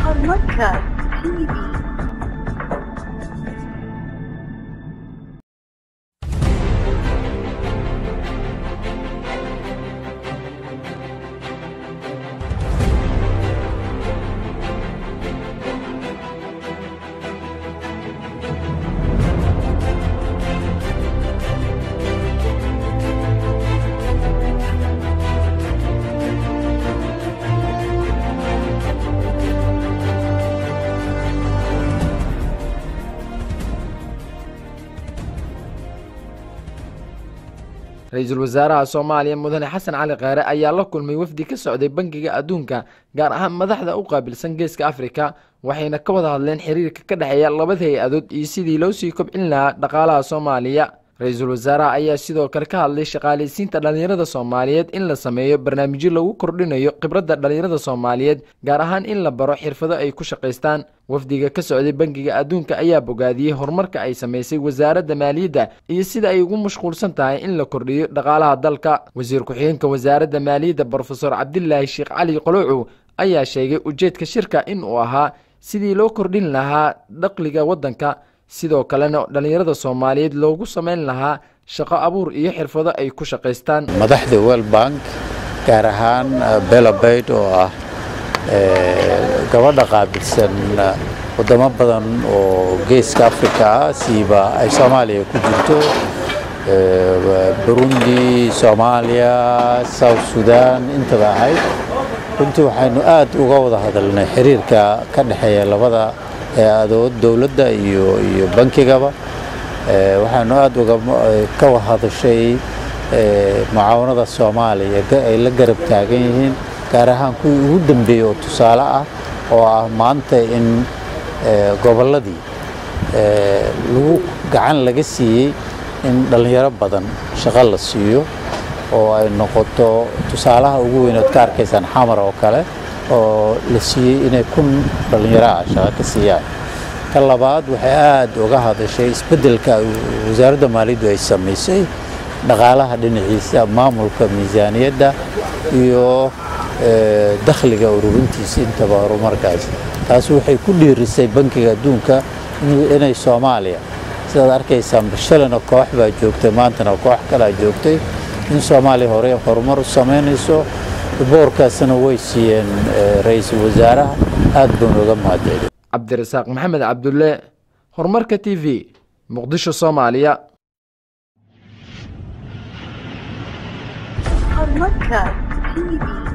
Horumarka TV. ra-iisul wasaaraha soomaaliya mudane xasan cali kheere ayaa la kulmay wafdi ka socday bangiga adduunka gaar ahaan madaxda u qaabilsan geeska afrika waxayna ka wada hadleen xiriirka ka dhexeeya labada hay-adood iyo sidii loo sii kobcin lahaa dhaqaalaha soomaaliya ra-iisul wasaaraha ayaa sidoo kale ka hadlay shaqaalaysiinta dhallinyarada soomaaliyeed in la sameeyo barnaamijyo lagu kordhinayo khibradda dhallinyarada soomaaliyeed gaar ahaan in la baro xirfado ay ku shaqaystaan wafdiga ka socday bangiga adduunka ayaa bogaadiyey horumarka ay samaysay wasaaradda maaliyadda iyo sida ay ugu mashquulsan tahay in la kordhiyo dhaqaalaha dalka wasiir ku-xigeenka wasaaradda maaliyadda brofesor cabdilaahi sheekh cali qolocow ayaa sheegay ujeedka shirka in uu ahaa sidii loo kordhin lahaa dhaqliga waddanka sidoo kalena dhallinyarada soomaaliyeed loogu samayn lahaa shaqo abuur iyo xirfado ay ku shaqaystaan madaxda world bank gaar ahaan belabayd oo ah gabadha qaabilsan wadamo badan oo geeska africa ah siiba ay soomaaliya ku jirto burundi soomaaliya south sudan intaba ahayd runtii waxaynu aad uga wada hadalnay xiriirka ka dhexeeya labada hay-adood dowladda iyo iyo bankigaba waxaanu aad uga ka hadashay mucaawanada soomaaliya ay la garab taagan yihiin gaar ahaan kuwii ugu dambeeyey oo tusaale ah oo ah maanta in gobolladii lagu gacan laga siiyey in dhallinyaro badan shaqo la siiyo oo ay noqoto tusaalaha ugu weynood ka arkaysaan xamar oo kale oo la siiyey inay kun dhallinyaro ah shaqo ka siiyaan ka labaad waxay aad uga hadashay isbeddelka wasaaradda maaliyaddu ay samaysay dhaqaalaha dhinaciisa maamulka miisaaniyadda iyo dakhliga ururintiisa intaba horumarkaas taas waxay ku dhiirisay bankiga adduunka inay soomaaliya sidaad arkaysaan bashalana koox baa joogtay maantana koox kalaa joogtay in soomaaliya hore horumar u samaynayso boorkaasna way siiyeen ra-iisul wasaaraha aad baan uga mahadcelin cabdirasaaq maxamed cabdulle horumarka t v muqdisho soomaaliya Horumarka TV.